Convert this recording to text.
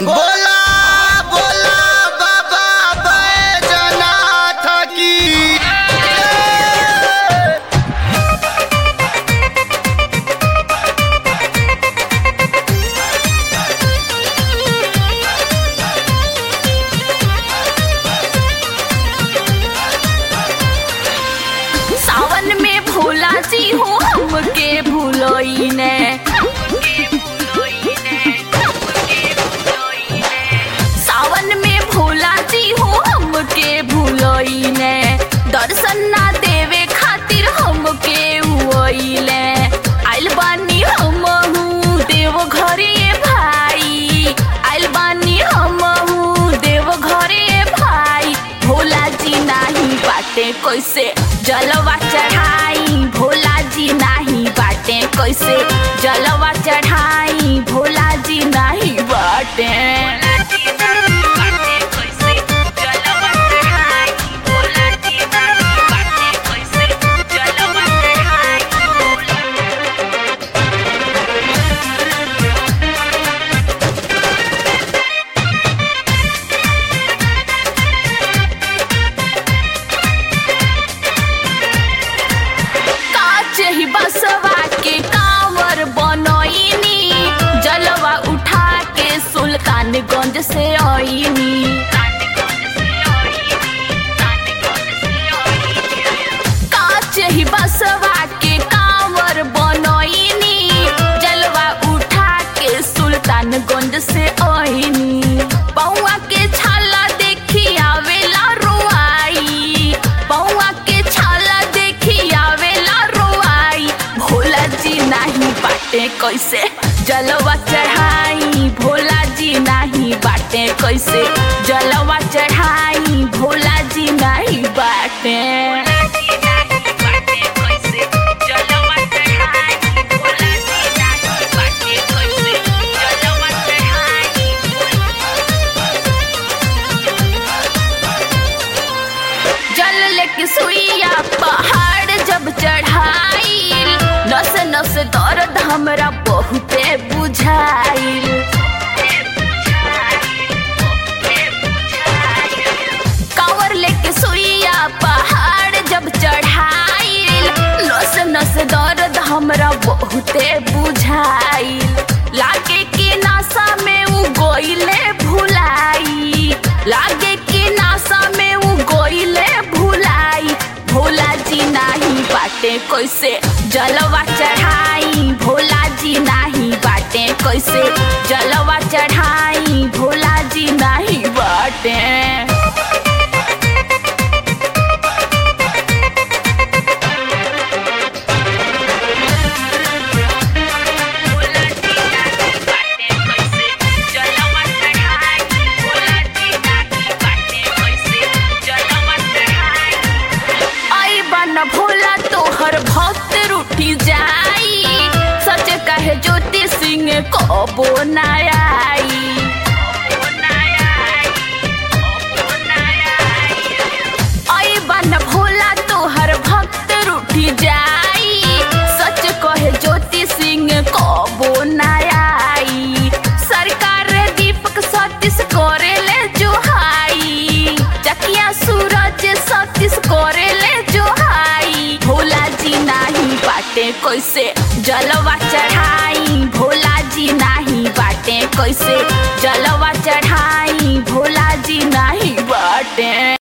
बोला बोला बाबा बैजनाथ की सावन में भोला जी हो हमके भूलोई ने सावन में भोला जी हो हमके भूलोई ने दर्शन ना देवे खातिर हमके हुईले आइल बानी हमहू देव घरे भाई आइल बानी हमहू देव घरे भाई भोला जी नाही बाटे कैसे जलवा चढ़ाई भोला जी नाही बाटे कैसे जलवा चढ़ाई भोला जी नाही बाटे काच ही बसवा के कांवर बनोइनी जलवा उठा के सुल्तानगंज से आईनी काच ही बसवा के कांवर बनोइनी जलवा उठा के सुल्तानगंज से आईनी पौआ के छाला देखी आवेला रोआई पौआ के छाला देखी आवेला रोआई भोला जी नाही बाटे कैसे जलवा चढ़ाई भोला जी नाही बाटे कैसे जलवा चढ़ाई भोला जी नाही बाटे जल लेके सुइया पहाड़ जब चढ़ाई नस नस दर्द हमरा बहुते बुझाइल कांवर लेके सुइया पहाड़ जब चढ़ाइल नस नस दर्द हमरा बहुते बुझाइल लागे कि नासा में उ गोइले भुलाई लागे कि नासा में उ गोइले भुलाई भोला जी नाही बाटे कैसे जलवा चढ़ाई भोला जी नाही बाटे कैसे जलवा चढ़ाई भोला जी नाही बाटे आई बन भोला तोहर भक्त रूठी जाई सच कहे ज्योति सिंह कबो ना आई आई बन भोला तोहर भक्त रूठी जाई सच कहे ज्योति सिंह कबो ना आई सरकार दीपक सतीश करेले जोहाई चकिया सूरज सतीश करेले जोहाई भोला जी नाही बाटे कैसे जलवा चढ़ाई भोला जी नाही बाटे कैसे जलवा चढ़ाई भोला जी नाही बाटे